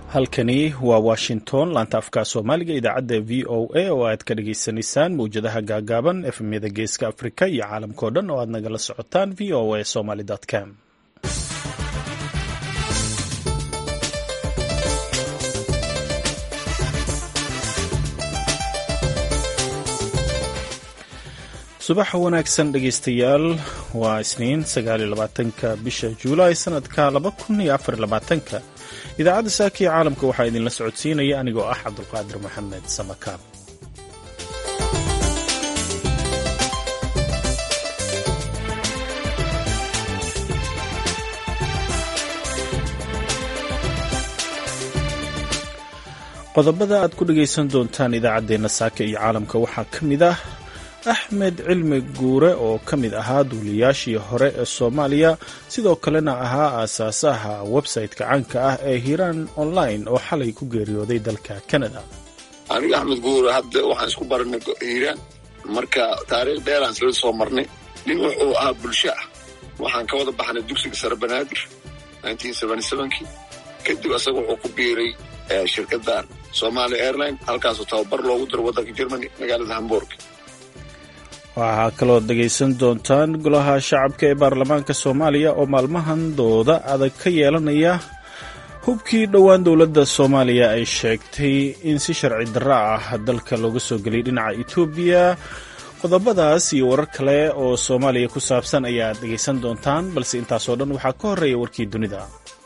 halkani waa washington laanta afka soomaaliga idaacadda v o a oo aad ka dhagaysanaysaan mawjadaha gaagaaban efmyada geeska afrika iyo caalamkao dhan oo aad nagala socotaan v o a somaly com subax wanaagsan dhegaystayaal waa isniin sagaaliyolabaatanka bisha juulaay sanadka laba kun iyo afar labaatanka idaacadda saaka iyo caalamka waxaa idinla socodsiinaya anigoo ah cabdulqaadir maxamed samakaab qodobada aad ku dhagaysan doontaan idaacaddeenna saaka iyo caalamka waxaa ka mid ah axmed cilmi guure oo ka mid ahaa duuliyaashii hore ee soomaaliya sidoo kalena ahaa aasaasaha website-ka caanka ah ee hiiraan online oo xalay ku geeriyooday dalka canada aniga axmed guure hadda waxaan isku baranay hiiraan marka taariikh dheeraan isla soo marnay nin wuxuu ahaa bulsho ah waxaan ka wada baxnay dugsiga sare banaadir kii kadib asaga wuxuu ku biiray shirkaddan somalia airline halkaasoo tababar loogu diro waddanka germany magaalada hamburg waxaa kaloo dhegaysan doontaan golaha shacabka ee baarlamaanka soomaaliya oo maalmahan dooda adag ka yeelanaya hubkii dhowaan dowladda soomaaliya ay sheegtay in si sharci darro ah dalka looga soo geliyay dhinaca etoobiya qodobadaas iyo warar kale oo soomaaliya ku saabsan ayaad dhegaysan doontaan balse intaasoo dhan waxaa ka horreeya warkii dunida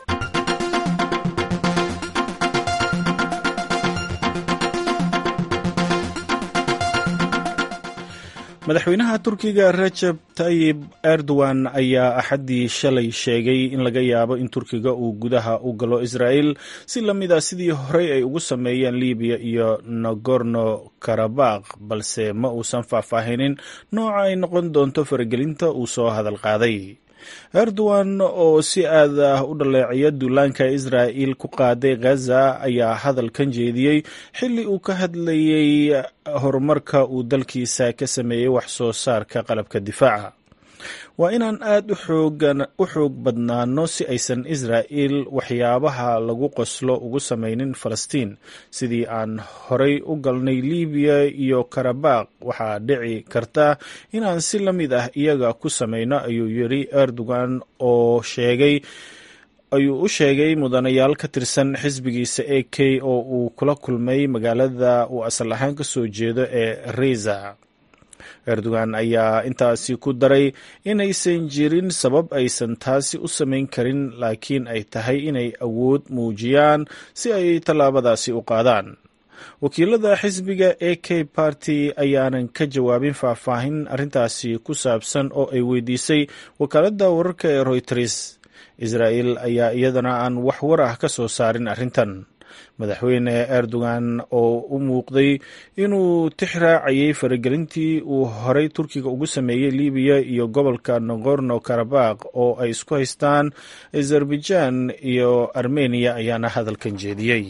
madaxweynaha turkiga rajab tayib erdogan ayaa axaddii shalay sheegay in laga yaabo in turkiga uu gudaha u galo israa'el si la mid a sidii horey ay ugu sameeyeen libiya iyo nagorno karabakh balse ma uusan faahfaahinin nooca ay noqon doonto faragelinta uu soo hadal qaaday erdogan oo si aad ah u dhaleeciya duulaanka israa'il ku qaaday ghaza ayaa hadalkan jeediyey xilli uu ka hadlayay horumarka uu dalkiisa ka sameeyey wax soo saarka qalabka difaaca waa inaan aad u xoog badnaano si aysan israa'il waxyaabaha lagu qoslo ugu samaynin falastiin sidii aan horay u galnay libiya iyo karabakh waxaa dhici karta inaan si la mid ah iyaga ku samayno ayuu yiri erdogan oo sheegay ayuu u sheegay mudanayaal ka tirsan xisbigiisa a k oo uu kula kulmay magaalada uu asal ahaan ka soo jeedo ee reza erdogan ayaa intaasi ku daray inaysan jirin sabab aysan taasi u samayn karin laakiin ay tahay inay awood muujiyaan si ay tallaabadaasi u qaadaan wakiilada xisbiga a k barty ayaanan ka jawaabin faahfaahin arrintaasi ku saabsan oo ay weydiisay wakaaladda wararka ee royters israa'el ayaa iyadana aan wax war ah ka soo saarin arrintan madaxweyne erdogan oo u muuqday inuu tix raacayay faragelintii uu horey turkiga ugu sameeyey libiya iyo gobolka nagorno karabakh oo ay isku haystaan azerbaijan iyo armeniya ayaana hadalkan jeediyey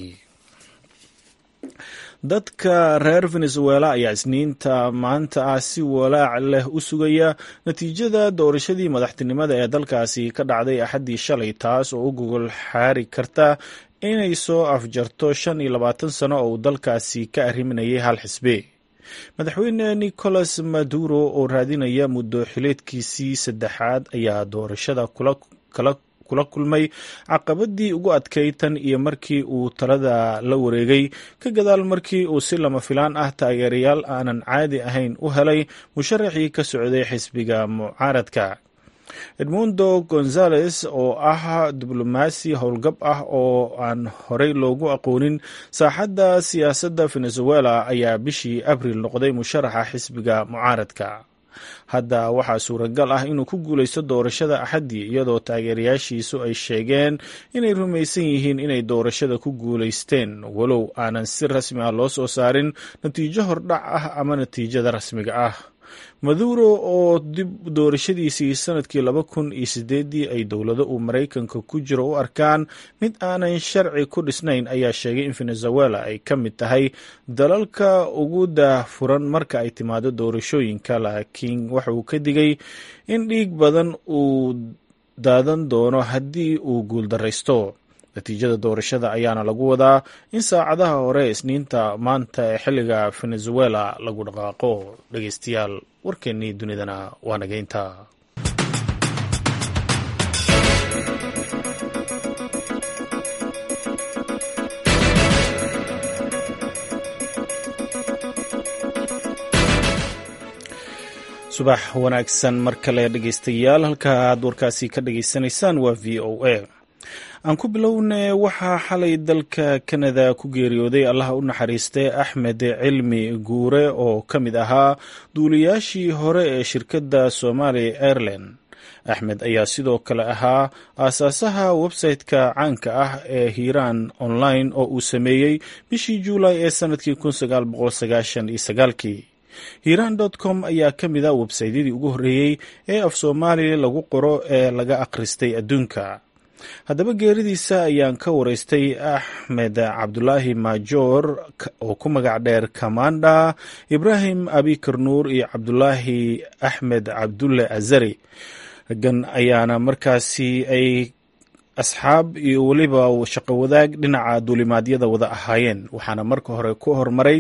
dadka reer venezuela ayaa isniinta maanta ah si walaac leh u sugaya natiijada doorashadii madaxtinimada ee dalkaasi ka dhacday axaddii shalay taas oo u gogol xaari karta inay soo afjarto shan iyo labaatan sano oo uu dalkaasi ka arriminayay hal xisbe madaxweyne nicolas maduro oo raadinaya muddo xileedkiisii saddexaad ayaa doorashada kula kulmay caqabadii ugu adkayd tan iyo markii uu talada la wareegay ka gadaal markii uu si lama filaan ah taageerayaal aanan caadi ahayn u helay musharaxii ka socday xisbiga mucaaradka edmundo gonzales oo ah diblomaasi howlgab ah oo aan horey loogu aqoonin saaxadda siyaasadda venezuela ayaa bishii abril noqday musharaxa xisbiga mucaaradka hadda waxaa suuragal ah inuu ku guulaysto doorashada axaddii iyadoo taageerayaashiisu ay sheegeen inay rumaysan yihiin inay doorashada ku guulaysteen walow aanan si rasmi ah loo soo saarin natiijo hordhac ah ama natiijada rasmiga ah maduro oo dib doorashadiisii sanadkii laba kun iyo sideedii ay dowlado uu maraykanka ku jiro u arkaan mid aanan sharci ku dhisnayn ayaa sheegay in venezuela ay ka mid tahay dalalka ugu daahfuran marka ay timaado doorashooyinka laakiin waxa uu ka digay in dhiig badan uu daadan doono haddii uu guuldaraysto natiijada doorashada ayaana lagu wadaa in saacadaha hore isniinta maanta ee xilliga venezuela lagu dhaqaaqo dhegeystayaal warkeennii dunidana waa nageynta subax wanaagsan mar kale dhegeystayaal halka aad warkaasi ka dhageysanaysaan waa v o a aan ku bilowne waxaa xalay dalka kanada ku geeriyooday allaha u naxariistay axmed cilmi guure oo ka mid ahaa duuliyaashii hore ee shirkadda somalia airline axmed ayaa sidoo kale ahaa aasaasaha website-ka caanka ah ee hiiraan online oo uu sameeyey bishii juulay ee sanadkii kii hiiraan com ayaa ka mid a websaydyadii ugu horreeyey ee af soomaaliya lagu qoro ee laga akhristay adduunka haddaba geeridiisa ayaan ka waraystay axmed cabdulaahi maajoor oo ku magac dheer kamanda ibraahim abikar nuur iyo cabdulaahi axmed cabdulle azari raggan ayaana markaasi ay asxaab iyo weliba shaqo wadaag dhinaca duulimaadyada wada ahaayeen waxaana marka hore ku hormaray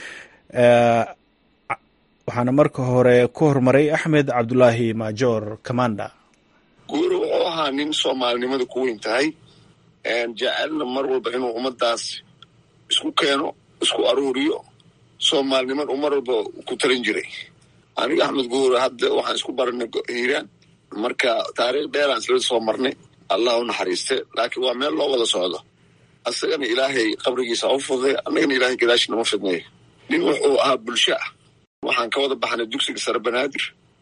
waxaana marka hore ku hormaray axmed cabdulaahi maajoor kamanda guuri wuxuu ahaa nin soomaalinimada ku weyn tahay jecelna mar walba inuu ummadaas isku keeno isku aruuriyo soomaalinimada u mar walba ku talin jiray aniga axmed guure hadda waxaan isku baranay hiiraan marka taariikh dheeraan isla soo marnay allah u naxariiste laakiin waa meel loo wada socdo asagana ilaahay qabrigiisa u fuday annagana ilaahay gadaashinama fidnayo nin wuxuu ahaa bulsho ah waxaan ka wada baxnay dugsiga sare banaadir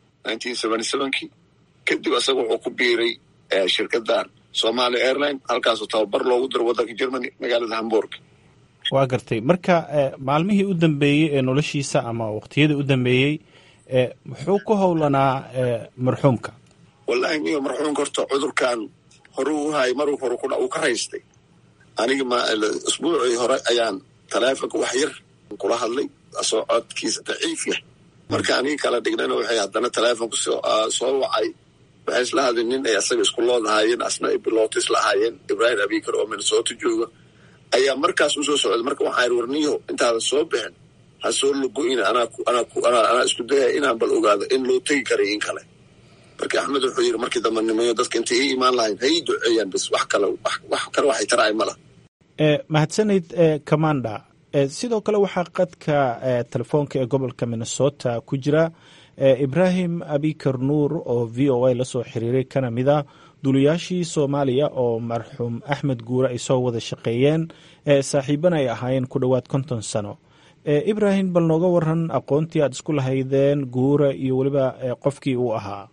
kii kadib asaga wuxuu ku biiray shirkadan somalia airline halkaasoo tababar loogu diro waddanka germany magaalada hamburg waa gartay marka maalmihii u dambeeyey ee noloshiisa ama waqtiyadii u dambeeyey muxuu ku howlanaa marxuumka wallahi niyo marxuumka horta cudurkan hore u hayay maruu hore uu ka raystay aniga usbuucii hore ayaan taleefonka wax yar kula hadlay asoo codkiisa daciif yah marka aniga kala dhignana waxay haddana taleefonku soo wacay waxay isla hadleen nin ay asaga isku lood ahaayeen asna ay bilowta isla ahaayeen ibraahim abikar oo minnesota jooga ayaa markaas usoo socday marka waxaa yiri warniyo intaadan soo bixin ha soo logo-ina anaa isku dayaya inaan bal ogaado in loo tegi karay in kale marka axmed wuxuu yiri markii dambe nimayo dadka intay ii imaan lahayn ha ii duceeyaan bas wax kale wax kale waxay taraay mala mahadsanid commanda sidoo kale waxaa qadka telefoonka ee gobolka minnesota ku jira ibraahim abikar nuur oo v o a lasoo xiriiray kana mid a duuliyaashii soomaaliya oo marxuum axmed guure ay soo wada shaqeeyeen saaxiibana ay ahaayeen ku dhowaad konton sano ibraahim bal nooga waran aqoontii aad isku lahaydeen guure iyo weliba qofkii uu ahaa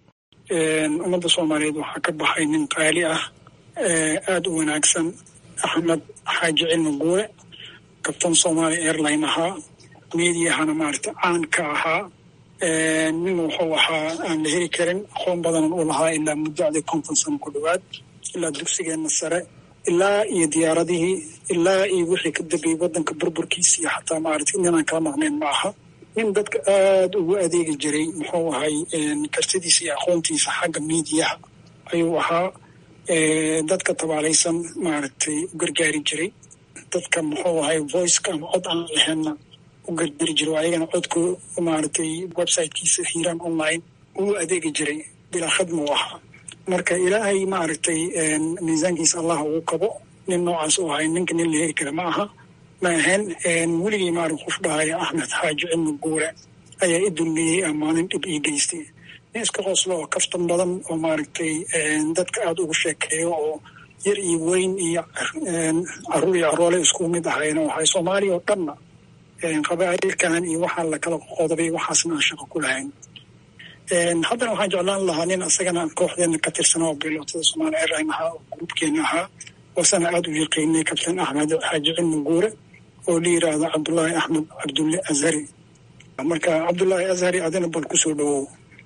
ummadda soomaaliyeed waxaa ka baxay nin qaali ah aada u wanaagsan axmed xaaji cilmi guure kabtan somalia airline ahaa meediyahana maaragta caan ka ahaa nin wuxuu ahaa aan la heli karin aqoon badanan u lahaa ilaa muddacdii konton sano ku dhowaad ilaa dugsigeenna sare ilaa iyo diyaaradihii ilaa iyo wixii ka dambeeyey waddanka burburkiisa iyo xataa maaragta ninaan kala maqnayn ma aha nin dadka aada ugu adeegi jiray muxuu ahay kartidiisa iyo aqoontiisa xagga miidiyaha ayuu ahaa dadka tabaalaysan maaragtay u gargaari jiray dadka muxuu ahay voiceka ama cod aan laheynna u gargari jiro ayagana codku maaragtay websitekiisa hiiraan online uu adeegi jiray bilaa khadma u ahaa marka ilaahay maaragtay miisaankiisa allah ugu kabo nin noocaas u ahay ninka nin la heli kara ma aha ma ahayn weligii maarag qof dhahaya axmed xaaji cilmi guure ayaa i dulmiyey amaanin dhib ii geystay nin iska qoslo oo kaftan badan oo maaragtay dadka aada ugu sheekeeyo oo yar iyo weyn iyo caruur iyo caroole isku mid ahayn oo ahay soomaaliya oo dhanna qabaa'ilkan iyo waxaa lakala qodobay waxaasna aan shaqo ku lahayn haddana waxaan jeclaan lahaa nin asagana kooxdeena ka tirsan oo bilootada somalia airline ahaa oo gruubkeena ahaa wasana aada u yaqiinay kabtan axmed xaaji cilmi guure oo la yiraahdo cabdullaahi axmed cabdulle azhari marka cabdullaahi azhari adina bal kusoo dhawow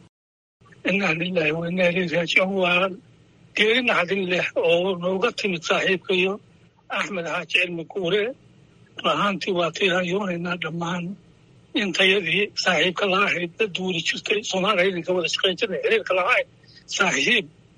inaa lilahi wa inaa ileyhi raajicuun waa geeri naxdin leh oo nooga timid saaxiibkayo axmed xaaji cilmi guure rahaantii waa tiirayoonaynaa dhammaan intayadii saaxiibka la ahayd la duuli jirtay soomaaliya idinka wada shaqayn jirnay xiriirka lahayd saaxiib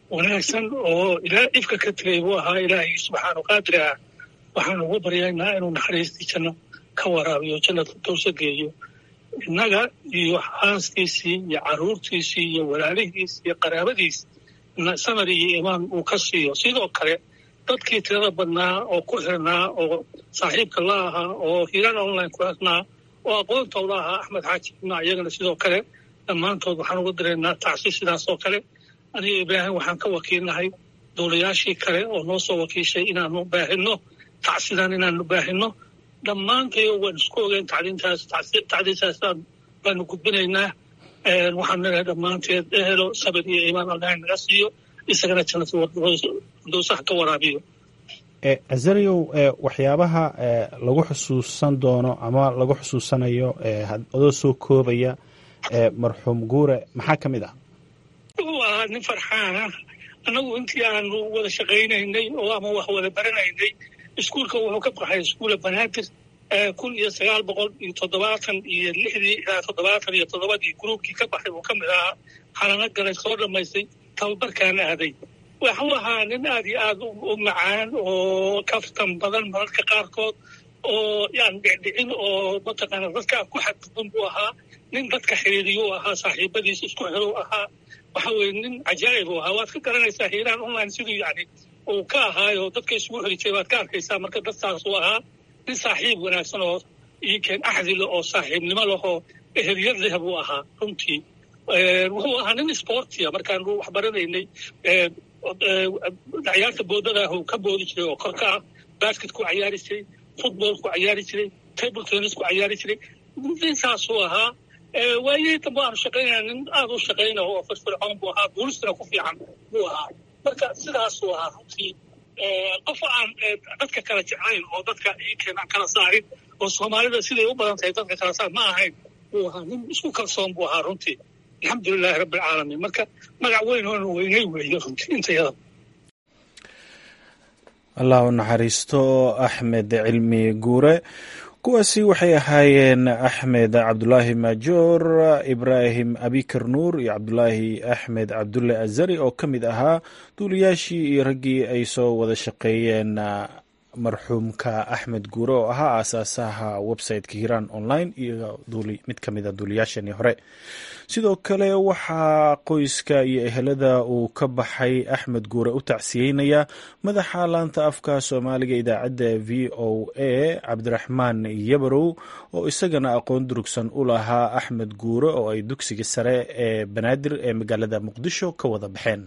wanaagsan oo ilaa dhibka ka tegay buu ahaa ilaahay subxaanu qaadir ah waxaan ugu baryaynaa inuu naxariistii janno ka waraabiyo jannada dowsa geeyo innaga iyo xaaskiisii iyo carruurtiisii iyo walaalihiis iyo qaraabadiis samar iyo imaan uu ka siiyo sidoo kale dadkii tirada badnaa oo ku xirnaa oo saaxiibka la ahaa oo hiiraan online ku xirnaa oo aqoontooda ahaa axmed xaaji ibna iyagana sidoo kale dhammaantood waxaan uga diraynaa tacsi sidaas oo kale aniga ibraahim waxaan ka wakiilnahay dowlayaashii kale oo noo soo wakiishay inaanu baahino tacsidan inaanu baahino dhammaantay waan isku ogeyn tacdiintaas tacdiintaasaan baanu gudbinaynaa waxaan leedahay dhammaanteed ehelo sabir iyo iimaan allahi naga siiyo isagana jannadowsaha ka waraabiyo azariyow waxyaabaha lagu xusuusan doono ama lagu xusuusanayo adoo soo koobaya marxuum guure maxaa ka mid ah wuxuu ahaa nin farxaan ah annagu intii aanu wada shaqaynaynay oo ama wax wada baranaynay iskuulka wuxuu ka baxay iskuula banaadir kun iyo sagaal boqol iyo toddobaatan iyo lixdii ilaa toddobaatan iyo toddobadii gruubkii ka baxay uu ka mid ahaa xalano galay soo dhammaystay tababarkaana aaday waxuu ahaa nin aad iyo aad u macaan oo kaftan badan mararka qaarkood oo yaan dhicdhicin oo mataqaana dadka ku xadgudban buu ahaa nin dadka xiriiriyuu ahaa saaxiibadiis isku xiruu ahaa waxa weye nin cajaa'ib uu ahaa waad ka garanaysaa hiiraan online siduu yani uu ka ahaayo dadka isugu xiri jiray waad ka arkaysaa marka dadkaasuu ahaa nin saaxiib wanaagsan oo iikeen axdi leh oo saaxiibnimo leh oo eheliyad leh buu ahaa runtii wuxuu ahaa nin sportia markaanu wax baranaynay ciyaarta boodadaah uu ka boodi jiray oo korka ah basketku cayaari jiray footballku cayaari jiray table tennisku cayaari jiray ninsaasuu ahaa waayihii dambe aanu shaqaynaya nin aad u shaqayna oo firfircoon buu ahaa buulistana ku fiican buu ahaa marka sidaasuu ahaa runtii qof aan dadka kala jeclayn oo dadka iikeen aan kala saarin oo soomaalida siday u badan tahay dadka kala saar ma ahayn buu ahaa nin isku kalsoon buu ahaa runtii alxamdulilahi rabbi alcaalamiin marka magac weyn oona weynay weeye runtii intayada allah u naxariisto axmed cilmi guure kuwaasi waxay ahaayeen axmed cabdulaahi maajoor ibraahim abikar nuur iyo cabdulaahi axmed cabdulle azari oo ka mid ahaa duuliyaashii iyo raggii ay soo wada shaqeeyeen marxuumka axmed guure oo ahaa aasaasaha websiteka hiiraan online iyo mid ka mid a duuliyaashanii hore sidoo kale waxaa qoyska iyo ehelada uu ka baxay axmed guure u tacsiyeynaya madaxa laanta afka soomaaliga idaacadda v o a cabdiraxmaan yabarow oo isagana aqoon durugsan u lahaa axmed guure oo ay dugsiga sare ee banaadir ee magaalada muqdisho ka wada baxeen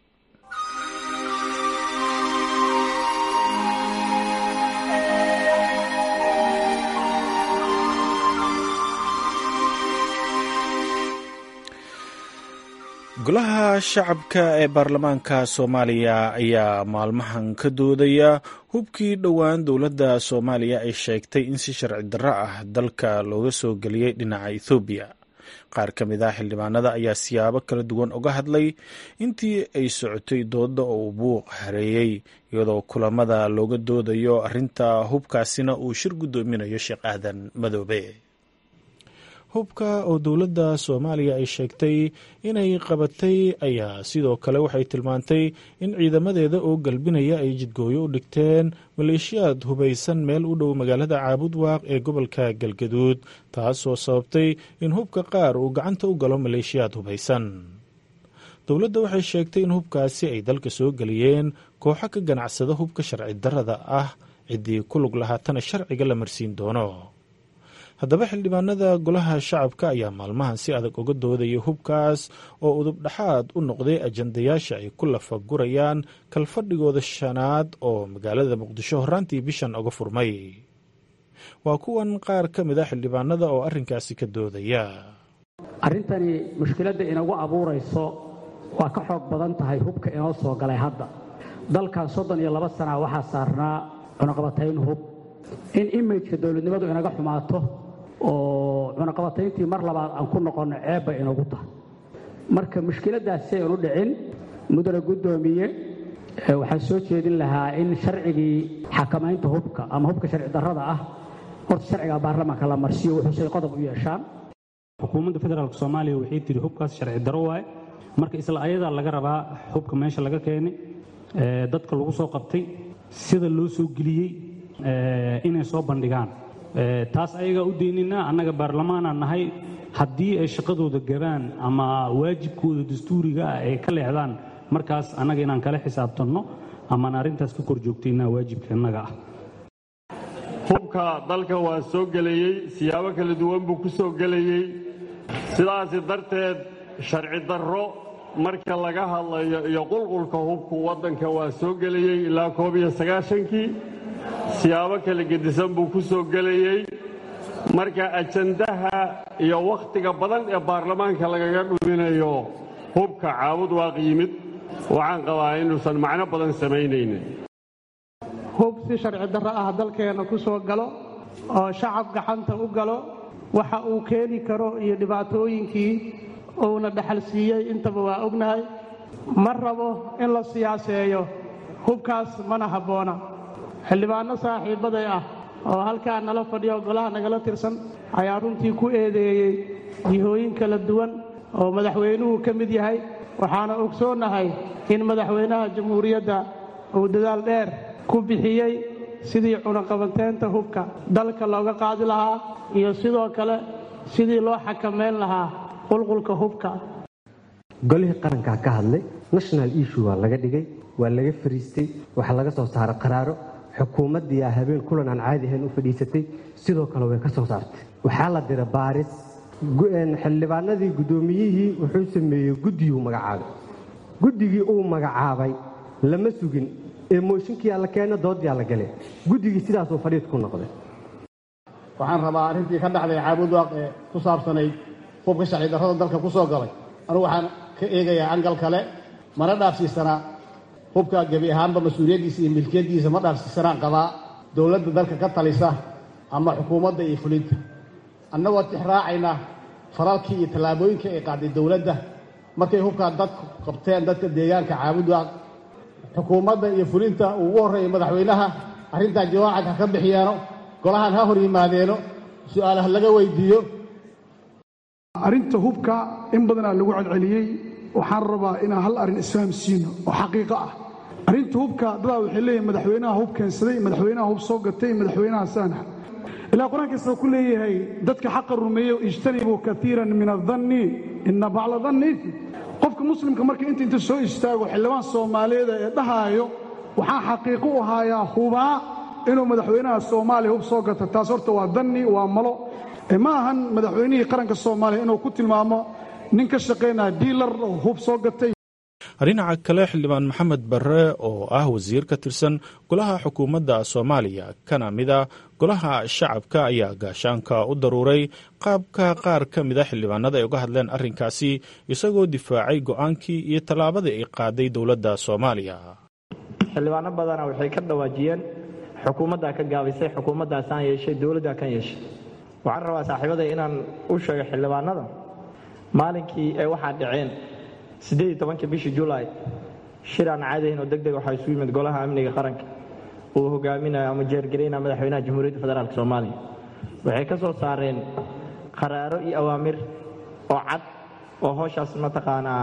golaha shacabka ee baarlamaanka soomaaliya ayaa maalmahan ka doodaya hubkii dhowaan dowladda soomaaliya ay sheegtay in si sharci darro ah dalka looga soo geliyey dhinaca ethoobiya qaar ka mid ah xildhibaanada ayaa siyaabo kala duwan uga hadlay intii ay socotay doodda oo uu buuq hareeyey iyadoo kulamada looga doodayo arrinta hubkaasina uu shir guddoominayo sheekh aadan madoobe hubka oo dowladda soomaaliya ay sheegtay inay qabatay ayaa sidoo kale waxay tilmaantay in ciidamadeeda oo galbinaya ay jidgooyo u dhigteen maleeshiyaad hubaysan meel u dhow magaalada caabudwaaq ee gobolka galgaduud taasoo sababtay in hubka qaar uu gacanta u galo maleeshiyaad hubaysan dowladda waxay sheegtay in hubkaasi ay dalka soo geliyeen kooxo ka ganacsada hubka sharci darrada ah ciddii ku lug lahaatana sharciga la marsiin doono haddaba xildhibaanada golaha shacabka ayaa maalmahan si adag uga doodaya hubkaas oo udub dhexaad u noqday ajandayaasha ay ku lafagurayaan kalfadhigooda shanaad oo magaalada muqdisho horraantii bishan uga furmay waa kuwan qaar ka mid a xildhibaanada oo arrinkaasi ka doodaya arrintani mushkiladda inagu abuurayso waa ka xoog badan tahay hubka inoo soo galay hadda dalkan soddon iyo laba sana waxaa saarnaa cunaqabatayn hub in imijka dowladnimadu inaga xumaato oo cunaqabatayntii mar labaad aan ku noqonno ceebba inagu tahay marka mushkiladdaas si aynu dhicin mudane guddoomiye waxaan soo jeedin lahaa in sharcigii xakamaynta hubka ama hubka sharci darrada ah horta sharciga baarlamaanka la marsiyo wuxuusay qodob u yeeshaan xukuumadda federaalk soomaaliya waxay tidhi hubkaas sharci darro waaye marka isla ayadaa laga rabaa hubka meesha laga keenay dadka lagu soo qabtay sida loo soo geliyey inay soo bandhigaan taas ayagaa u deynina annaga baarlamaanaan nahay haddii ay shaqadooda gabaan ama waajibkooda dastuuriga ah ay ka leexdaan markaas annaga inaan kala xisaabtanno amaan arrintaas ka kor joogtaynaa waajibka innaga ah hubka dalka waa soo gelayey siyaabo kala duwan buu ku soo gelayey sidaasi darteed sharci darro marka laga hadlayo iyo qulqulka hubku waddanka waa soo gelayey ilaa koob iyo sagaashankii siyaabo kala gedisan buu ku soo gelayey marka ajandaha iyo wakhtiga badan ee baarlamaanka lagaga dhuminayo hubka caabud waaq yimid waxaan qabaa inuusan macno badan samaynaynin hub si sharci darro ah dalkeenna ku soo galo oo shacab gacanta u galo waxa uu keeni karo iyo dhibaatooyinkii uuna dhaxal siiyey intaba waa ognahay ma rabo in la siyaaseeyo hubkaas mana habboona xildhibaanno saaxiibbaday ah oo halkaa nala fadhiyo golaha nagala tirsan ayaa runtii ku eedeeyey jihooyin kala duwan oo madaxweynuhu ka mid yahay waxaana ogsoonnahay in madaxweynaha jamhuuriyadda uu dadaal dheer ku bixiyey sidii cunaqabateynta hubka dalka looga qaadi lahaa iyo sidoo kale sidii loo xakamayn lahaa qulqulka hubka golihii qarankaa ka hadlay national issue waa laga dhigay waa laga fariistay waxaa laga soo saaray qaraaro xukuumaddiiaa habeen kulan aan caadi ahayn u fadhiisatay sidoo kale way ka soo saartay waxaa la dira baaris xildhibaanadii guddoomiyihii wuxuu sameeyey guddiyuu magacaabay guddigii uu magacaabay lama sugin ee mooshinkiiaa la keena dooddiyaa la galay guddigii sidaasuu fadhiid ku noqday waxaan rabaa arrintii ka dhacday caabudwaaq ee ku saabsanayd hubka sharci darrada dalka ku soo galay anugu waxaan ka eegayaa angal kale mana dhaafsiisanaa hubka gebi ahaanba mas-uuliyaddiisa iyo milkiyaddiisa ma dhaafsiisanaan qabaa dowladda dalka ka talisa ama xukuumadda iyo fulinta annagoo tixraacayna faralkii iyo tallaabooyinkii ay qaaday dowladda markay hubkaa dadku qabteen dadka deegaanka caabudwaaq xukuumadda iyo fulinta uu ugu horreeyay madaxweynaha arrintaa jawaacad ha ka bixiyaano golahan ha hor yimaadeeno su'aalaha laga weydiiyo arrinta hubka in badanaa lagu celceliyey waxaan rabaa inaan hal arrin isfahamsiino oo xaqiiqo ah arrinta hubka dadaa waxay leeyihin madaxweynaha hub keensaday madaxweynaha hub soo gatay madaxweynaha saanax ilaa qur-aankiisa ku leeyahay dadka xaqa rumeeyo ijtanibuu kaiiran min adanni ina bacla danni qofka muslimka marka inta inta soo istaago xildhibaan soomaaliyeeda ee dhahaayo waxaan xaqiiqo u haayaa hubaa inuu madaxweynaha soomaaliya hub soo gato taas horta waa danni waa malo ma ahan madaxweynihii qaranka soomaaliya inuu ku tilmaamo nin ka shaqaynaya diilar oo hub soo gatay dhinaca kale xildhibaan maxamed barre oo ah wasiir ka tirsan golaha xukuumadda soomaaliya kana mid a golaha shacabka ayaa gaashaanka u daruuray qaabka qaar ka mida xildhibaanada ay uga hadleen arrinkaasi isagoo difaacay go'aankii iyo tallaabadii ay qaaday dowladda soomaaliya xildhibaano badana waxay ka dhawaajiyeen xukuumaddaa ka gaabisay xukuumaddaasaan yeeshay dowladdaa kan yeeshay waxaan rabaa saaxiibaday inaan u sheego xildhibaanada maalinkii ay waxaa dhaceen siddeed iyo tobankii bishii julaay shir aan caadahayn oo deg deg waxaa isu yimid golaha amniga qaranka uu hogaaminayo ama jeergaraynaya madaxweynaha jamhuuriyadda federaalk soomaaliya waxay ka soo saareen qaraaro iyo awaamir oo cad oo howshaas mataqaanaa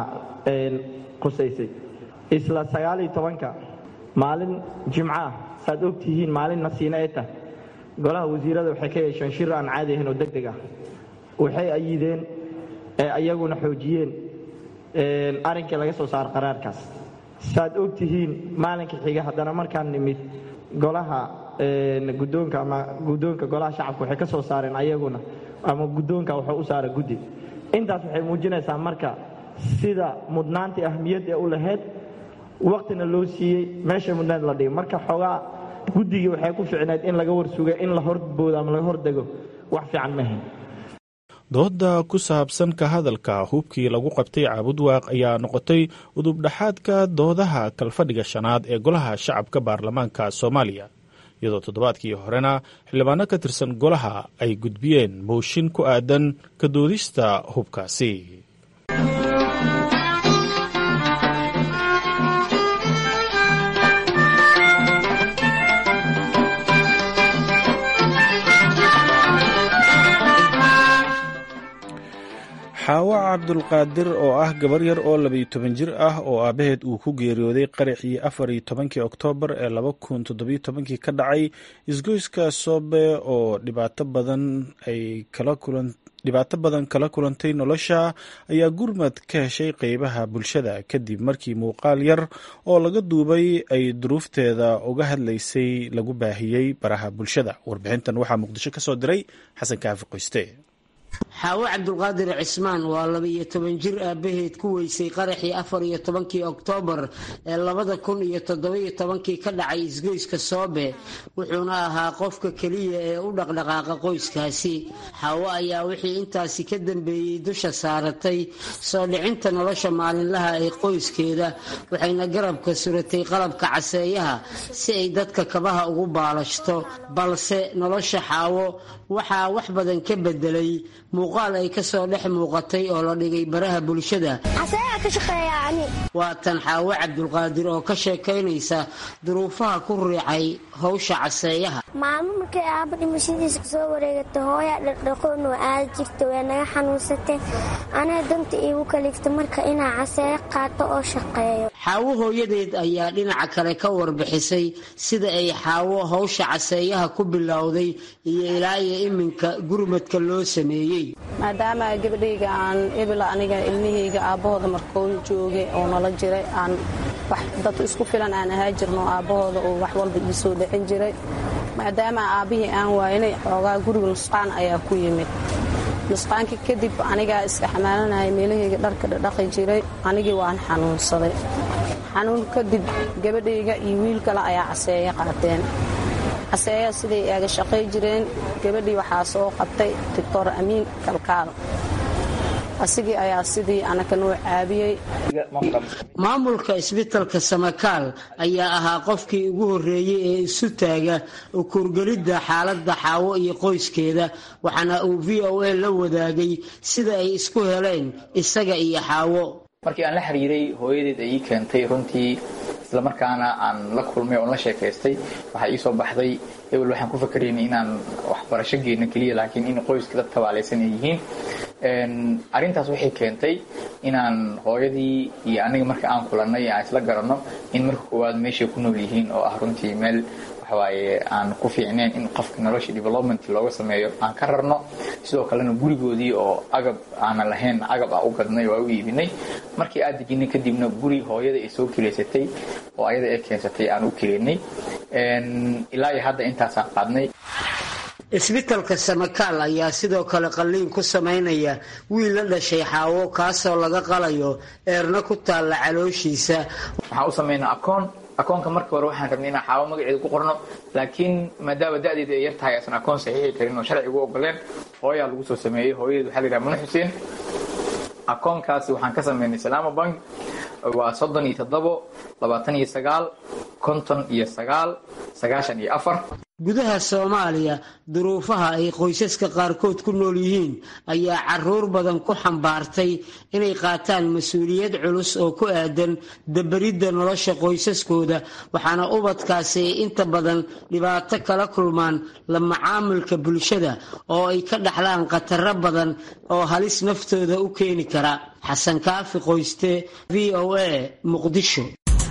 qusaysay isla sagaaliyo tobanka maalin jimco ah saaad og tihiin maalin nasiina ee tah golaha wasiirada waxay ka yeesheen shir aan caadi ahayn oo deg deg ah waxay ayideen ee ayaguna xoojiyeen arrinkii laga soo saaro qaraarkaas saaad og tihiin maalinka xiga haddana markaan nimid golaha guddoonka ama guddoonka golaha shacabka waxay ka soo saareen ayaguna ama guddoonka wuxuu u saara guddi intaas waxay muujinaysaa marka sida mudnaantii ahmiyad ee u lahayd waqtina loo siiyey meesha mudnayd la dhigay marka xoogaa guddigii waxay ku ficneed in laga warsugay in la horboodo ama laga hordego wax fiican mahayn dooda ku saabsan ka hadalka hubkii lagu qabtay caabudwaaq ayaa noqotay udubdhaxaadka doodaha kalfadhiga shanaad ee golaha shacabka baarlamaanka soomaaliya iyadoo toddobaadkii horena xildhibaano ka tirsan golaha ay gudbiyeen mooshin ku aadan ka doodista hubkaasi xaawo cabdulqaadir oo ah gabar yar oo labayo toban jir ah oo aabaheed uu ku geeriyooday qaraxii afar iyo tobankii oktoobar ee laba kun toddobiyo tobankii ka dhacay isgoyska soobe oo dhibaato badan ay kala kulan dhibaato badan kala kulantay nolosha ayaa gurmad ka heshay qeybaha bulshada kadib markii muuqaal yar oo laga duubay ay duruufteeda uga hadlaysay lagu baahiyey baraha bulshada warbixintan waxaa muqdisho ka soo diray xasan kaafi qoyste xaawo cabdulqaadir cismaan waa laba-iyo toban jir aabaheed ku weysay qaraxii afar iyo tobankii oktoobar ee labada kun iyo toddobiyo tobankii ka dhacay isgoyska soobe wuxuuna ahaa qofka keliya ee u dhaqdhaqaaqa qoyskaasi xaawo ayaa wixii intaasi ka dambeeyey dusha saaratay soo dhicinta nolosha maalinlaha ee qoyskeeda waxayna garabka suratay qalabka caseeyaha si ay dadka kabaha ugu baalashto balse nolosha xaawo waxaa wax badan ka bedelay muuqaal ay kasoo dhex muuqatay oo la dhigay baraha bulshada waa tan xaawo cabdulqaadir oo ka sheekaynaysa duruufaha ku riicay howsha caseeyaha maalmo markay aaba dhimashadiisa soo wareegata hooyaa dhaqdhaqoon oo aada jirta way naga xanuunsatay anaa danta iigu kalifta marka inaa caseeyo qaato oo shaqeeyo xaawo hooyadeed ayaa dhinaca kale ka warbixisay sida ay xaawo howsha caseeyaha ku bilowday iyo ilaa iyo iminka gurmadka loo sameeyey maadaama gabadhayga aan ebela aniga ilmahayga aabbahooda markuu joogay oo nala jiray aan wax dad isku filan aan ahaa jirno aabbahooda oo wax walba ii soo dhicin jiray maadaama aabbihii aan waaynay xoogaa guriga nusqaan ayaa ku yimid nusqaankii kadib anigaa iska xamaalanaya meelahayga dharka dhaqi jiray anigii waan xanuunsaday xanuun kadib gabadhayga iyo wiil kale ayaa caseeya qaateen caseeya siday eega shaqay jireen gabadhii waxaa soo qabtay doctor amiin kalkaal asigii ayaa sidii anaka noo caabiyey maamulka isbitalka samakaal ayaa ahaa qofkii ugu horreeyey ee isu taaga ukuurgelidda xaaladda xaawo iyo qoyskeeda waxaana uu v o a la wadaagay sida ay isku heleen isaga iyo xaawo markii aan la xiriiray hooyadeed ay ii keentay runtii islamarkaana aan la kulmay oon la sheekaystay waxaa ii soo baxday hebel waxaan ku fakaraynay inaan waxbarasho geyno keliya laakiin in qoyska dad tabaalaysan ay yihiin arrintaas waxay keentay inaan hooyadii iyo aniga marka aan kulannay aan isla garanno in marka koowaad meeshay ku nool yihiin oo ah runtii meel waxawaaye aan ku fiicneen in qofka nolosha development looga sameeyo aan ka rarno sidoo kalena gurigoodii oo agab aanan lahayn agab ah u gadnay oo aan u iibinay markii aad dejinay kadibna guri hooyada ay soo kilaysatay oo ayada ay keensatay aan u kilaynay ilaa iyo hadda intaasaan qaadnay isbitalka samakaal ayaa sidoo kale qalliin ku samaynaya wiil la dhashay xaawo kaasoo laga qalayo eerna ku taalla calooshiisa waxaan u samaynaa akoon akoonka marka hore waxaan rabnay inaan xaawo magaceeda ku qorno laakiin maadaama da'deeda ay yar tahay aysan akoon saxiixi karin oo sharcigu ogoleen hooyaa lagu soo sameeyey hooyadeed waxaa la yidhaha mano xuseen akoonkaasi waxaan ka samaynay salaama bank waa soddon iyo toddobo labaatan iyo sagaal konton iyo sagaal sagaashan iyo afar gudaha soomaaliya duruufaha ay qoysaska qaarkood ku nool yihiin ayaa caruur badan ku xambaartay inay qaataan mas-uuliyad culus oo ku aadan dabaridda nolosha qoysaskooda waxaana ubadkaasi ay inta badan dhibaato kala kulmaan la macaamilka bulshada oo ay ka dhaxlaan khataro badan oo halis naftooda u keeni kara xasan kaafi qoyste v o a muqdisho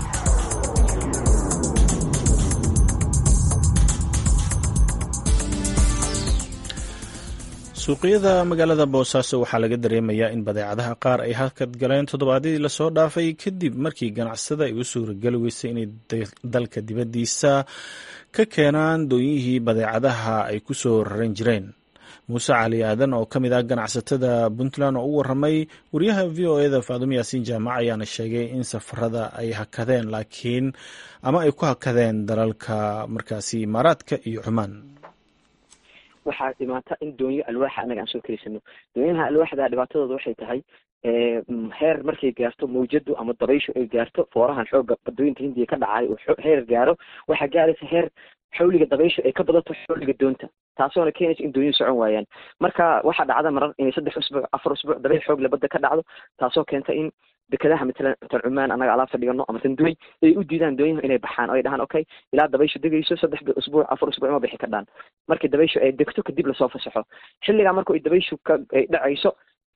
suuqyada magaalada boosaaso waxaa laga dareemayaa in badeecadaha qaar ay hakad galeen toddobaadyadii lasoo dhaafay kadib markii ganacsada ay u suurageli weysay inay dalka dibaddiisa ka keenaan dooyihii badeecadaha ay ku soo raran jireen muuse cali aadan oo ka mid ah ganacsatada puntland oo u waramay wariyaha v o eda faadumo yaasiin jaamac ayaana sheegay in safarada ay hakadeen laakiin ama ay ku hakadeen dalalka markaasi imaaraadka iyo cumaan waxaa dhimaata in doonyo alwaaxa anaga aan soo keliysano doonyaha alwaaxda dhibaatadooda waxay tahay heer markay gaarto mawjadu ama dabayshu ay gaarto foorahan xooga badooyinka hindiya ka dhacay oo heer gaaro waxaa gaaraysa heer xawliga dabayshu ay ka badato xawliga doonta taasoona keenaysa in doonyuhu socon waayaan marka waxaa dhacda marar inay saddex usbuuc afar usbuuc dabayl xoog labada ka dhacdo taasoo keenta in dekadaha matalan tan cumaan annaga alaabta dhigano ama tan duway ay u diidaan doonyaha inay baxaan oo ay dhahaan okay ilaa dabayshu degayso saddex usbuuc afar usbuuc ma bixi kadhaan markii dabayshu ay degto kadib lasoo fasaxo xilligaa marka ay dabayshu ka ay dhacayso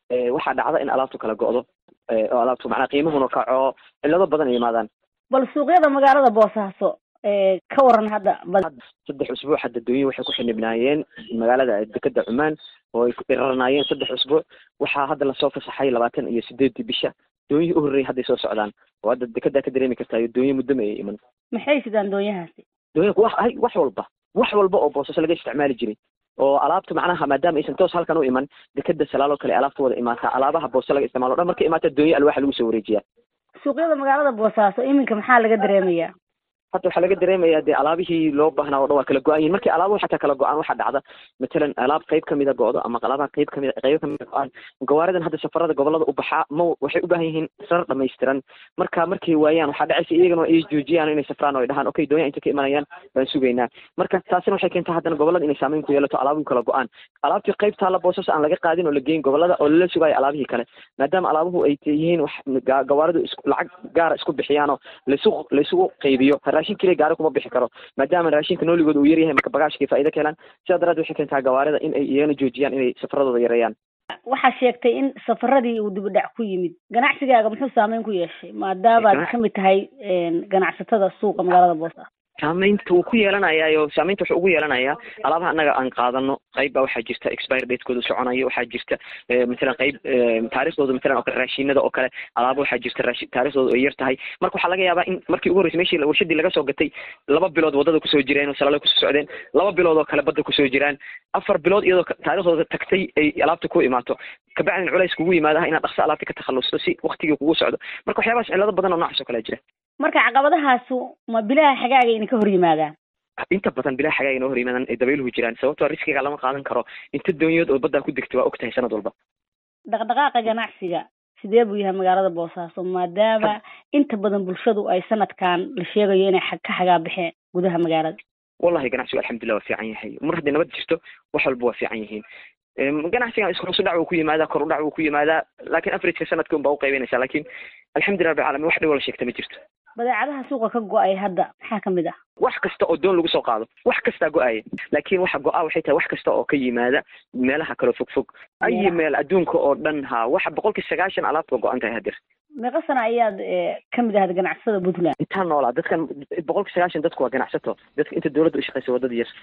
waxaa dhacda in alaabtu kala go'do oo alaabtu macnaa qiimahuna kaco cillado badan ay yimaadaan bal suuqyada magaalada boosaaso ka waran hadda saddex usbuuc hadda dooyin waxay ku xinibnaayeen magaalada dekeda cumaan oo ay dhirarnaayeen saddex usbuuc waxaa hadda lasoo fasaxay labaatan iyo sideedii bisha doonyihii u horreeyay hadday soo socdaan oo hadda dekedaa ka dareemi kartaa doonyo muddama ay iman maxay sidaan doonyahaasi doonyaku wax ay wax walba wax walba oo boosaaso laga isticmaali jiray oo alaabta macnaha maadaama aysan toos halkan u iman dekeda salaaloo kale alaabta wada imaataa alaabaha booso laga isticmaalo o dhan markay imaata doonyo alwaaxa lagu soo wareejiyaa suuqyada magaalada boosaaso iminka maxaa laga dareemayaa hadda waxaa laga dareemayaa dee alaabihii loo baahnaa o dhan waa kala go-an yihin markii alaabuhu xataa kala go-aan waxaa dhacda matalan alaab qayb kamida go-do ama alaabaha qayb kamid qaybo kamida go-aan gawaaridan hadda safarada gobolada u baxaa ma waxay u baahan yihiin rar dhamaystiran marka markay waayaan waxaa dhacaysa iyagana ay joojiyaan inay safraan oo ay dhahaan okay doonya inta ka imanayaan baan sugaynaa marka taasina waxay keentaa haddana gobolada inay saameyn ku yeelato alaabuhu kala go-aan alaabtii qayb taalla boosas aan laga qaadin oo la geyn gobolada oo lala sugaayo alaabihii kale maadaama alaabuhu ay yihiin wax gawaaridu is lacag gaara isku bixiyaanoo laysu laysugu qaybiyo raashin keliya gaari kuma bixi karo maadaama raashinka nooligooda uu yaryahay marka bagaashkay faa'ido ka helaan sidaa daraaddeed waxay keentaa gawaarida in ay iyagana joojiyaan inay safaradooda yareeyaan waxaa sheegtay in safaradii uu dibudhac ku yimid ganacsigaaga muxuu saameyn ku yeeshay maadaamaad kamid tahay ganacsatada suuqa magaalada boosaaso saamaynta wuu ku yeelanayaayo saamaynta wuxuu ugu yeelanayaa alaabaha annaga aan qaadano qayb baa waxaa jirta expire datekooda soconayo waxaa jirta matalan qayb taarikhdooda matalan oo kale raashinada oo kale alaaba waxaa jirta raashi taarikhdooda ay yar tahay marka waxaa laga yaabaa in markii ugu horreysay meshii warshadii laga soo gatay laba bilood waddada kusoo jireen oo salaalo kusoo socdeen laba bilood oo kale badda kusoo jiraan afar bilood iyadoo taarikhdooda tagtay ay alaabta ku imaato kabacdin culays kugu yimaadaha inaad dhaqso alaabta ka takhalusto si waktigii kugu socdo marka waxyaabahaas cillado badan oo noocaas oo kale jira marka caqabadahaasu ma bilaha xagaaga ina ka hor yimaadaan inta badan bilaha xagaaga inoo hor yimaadaan ay dabayluhu jiraan sababtoo riskiga lama qaadan karo inta doonyood oo baddaa ku degta waa og tahay sanad walba dhaqdhaqaaqa ganacsiga sidee buu yahay magaalada boosaaso maadaama inta badan bulshadu ay sanadkan la sheegayo inay ka xagaa baxeen gudaha magaalada wallahi ganacsigu alxamdulillah waa fiican yahay mar hadday nabad jirto wax walba waa fiican yihiin ganacsigan ishoos udhac wuu ku yimaadaa kor udhac wuu ku yimaadaa laakiin averageka sanadka unbaa uqaybinaysaa laakiin alxamdulillah rabbi caalamiin wax dhibo la sheegta ma jirto badeecadaha suuqa ka go-ay hadda maxaa kamid ah wax kasta oo doon lagu soo qaado wax kastaa go-aya laakiin waxa go-a waxay tahay wax kasta oo ka yimaada meelaha kaloo fog fog ayi meel adduunka oo dhan ha waxa boqolkii sagaashan alaabta go-an tahay hadeer meeqa sana ayaad kamid ahayd ganacsatada puntland intaa noolaa dadkan boqolkii sagaashan dadku waa ganacsato dadka inta dowladda u shaqeysa waddada yar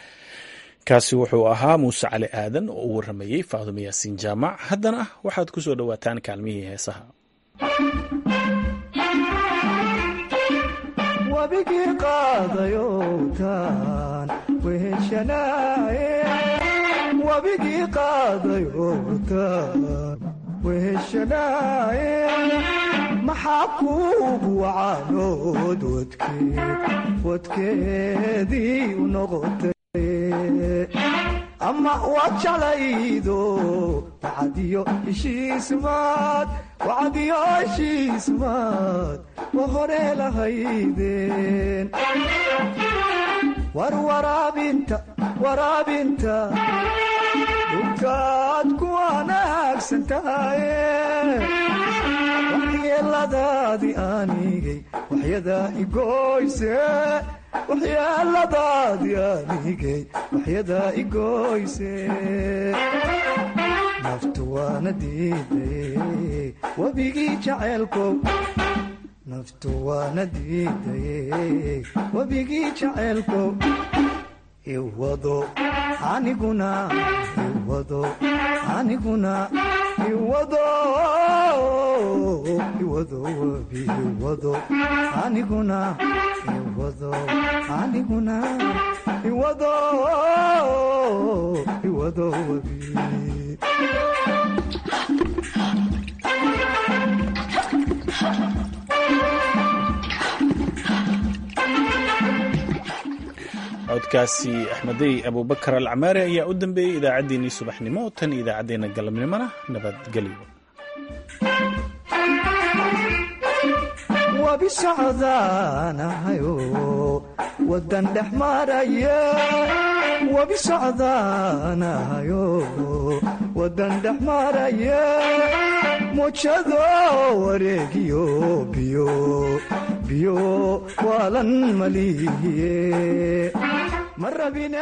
kaasi wuxuu ahaa muuse cali aadan oo u warramayey faadumo yaasiin jaamac haddana waxaad ku soo dhowaataan kaalmihii heesaha wabigii qaadayowtaan weheshanaaye wabigii qaadayowtaan weheshanaaye maxaa kuugu wacaanood wadkeed wadkeedii u noqotay ama waad jeclaydo wacadiyo heshiismaad wacadiyo heshiismaad wa hore lahaydeen war waraabinta waraabinta dhulkaad ku wanaagsan tahaye waxyeeladaadii aanigay waxyadaa igoyse waxyeeladaadii aanigay waxyadaa igoyse naftu waana diidaye webigii jaceelkow naftu waana diidaye webigii jaceelkow iwado aniguna iwado aniguna iwado iwado webi iwado aniguna iwado aniguna iwado iwado webi codkaasi axmedey abubakar alcamaari ayaa u dambeeyey idaacaddeenii subaxnimo tan idaacaddeenna galabnimona nabadgelyo wabi socdaanahayo wadan dhex maraya wabi socdaanahayo wadan dhex maraya mujado wareegiyo biyo biyo waalan malihiye ma rabine